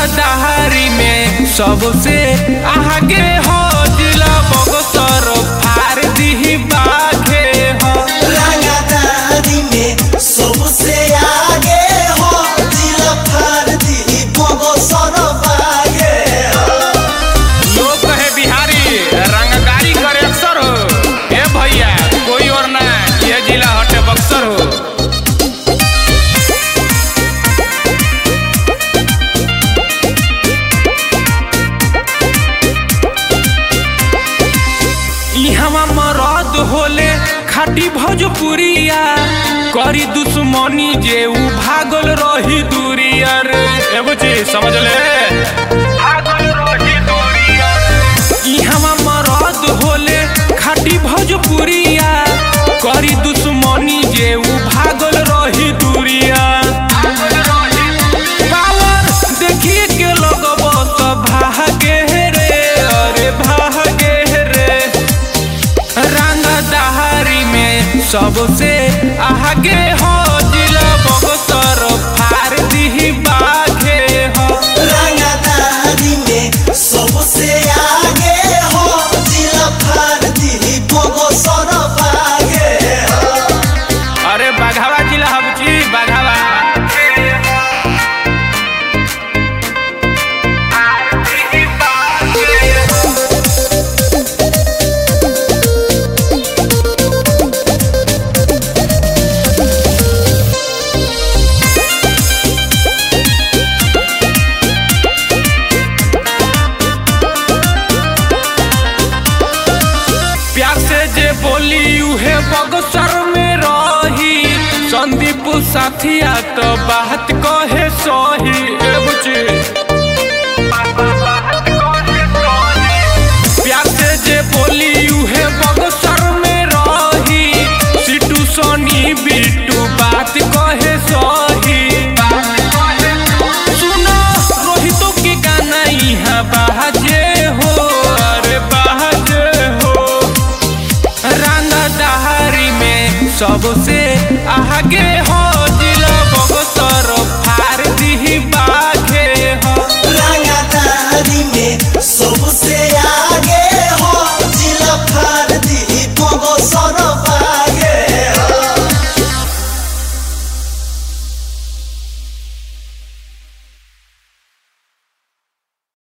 दहारी में सबसे आगे हो जिला बगसर फार दी बाघे हो रंगदारी में सबसे आगे हो दिल फाड़ दी बगो सरबागे लोग कहे बिहारी रंगदारी करे अक्सर हो ए भैया कोई और ना ये जिला हटे बक्सर हो इहवा मरद होले खाटी भोजपुरिया करी दुश्मनी जे उ भागल रही दूरिया रे ए बुची समझ ले भागल रही दूरिया इहवा मरद होले खाटी भोजपुरिया करी दुश्मनी जे उ भागल रही दूरिया पावर देखिए के लगब सब भागे रे अरे भागे रे रंग दहारी में सबसे आगे हो जिला बगसर फार दी बाघे हो रंगदारी में सबसे आगे हो दिल फाड़ दी बगो सरबागे अरे बाघावा जिला हबची बाघावा प्यार से जे बोली उहे बगसर में रही संदीप साथिया तो बात कहे सही ए बुची प्यार से जे बोली उहे बगसर में रही सिटू सोनी बिट्टू बात कहे सही सुनो रोहितों के गाना यहाँ बाजे हो अरे बाजे हो रंग दहारी में सबसे आगे हो